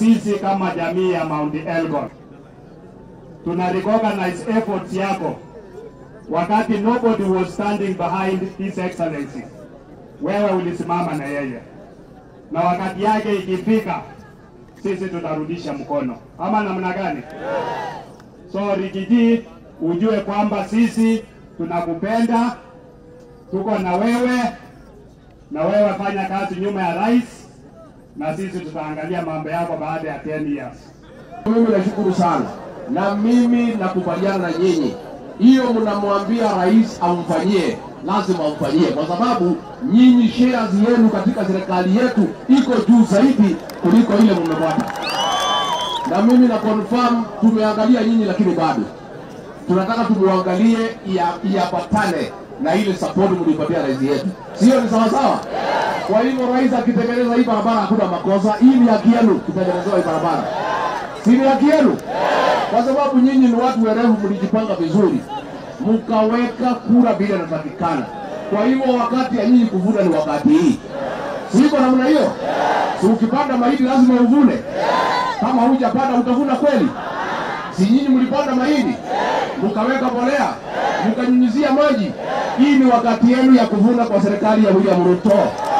Sisi kama jamii ya Mount Elgon tuna recognize efforts yako wakati nobody was standing behind his excellency. Wewe ulisimama na yeye, na wakati yake ikifika, sisi tutarudisha mkono, ama namna gani? So Rigiji, ujue kwamba sisi tunakupenda, tuko na wewe, na wewe fanya kazi nyuma ya rais, na sisi tutaangalia mambo yako baada ya 10 years. Mimi nashukuru sana na mimi nakubaliana na nyinyi, hiyo mnamwambia rais amfanyie, lazima amfanyie, kwa sababu nyinyi shares yenu katika serikali yetu iko juu zaidi kuliko ile mmepata. Na mimi na confirm tumeangalia nyinyi, lakini bado tunataka tumuangalie ia- iapatane na ile support mlipatia rais yetu, sio? Ni sawa sawa. Kwa hivyo rais akitengeneza hii barabara hakuna makosa, hii ni haki yenu kutengenezewa hii barabara, si ni haki yenu? Kwa sababu nyinyi ni watu werevu, mlijipanga vizuri, mkaweka kura bila inatakikana. Kwa hivyo wakati ya nyinyi kuvuna ni wakati hii, siko namna hiyo. Si ukipanda mahindi lazima uvune, kama hujapanda utavuna kweli? Si nyinyi mlipanda mahindi mkaweka mbolea mkanyunyizia maji? Hii ni wakati yenu ya kuvuna kwa serikali ya William Ruto.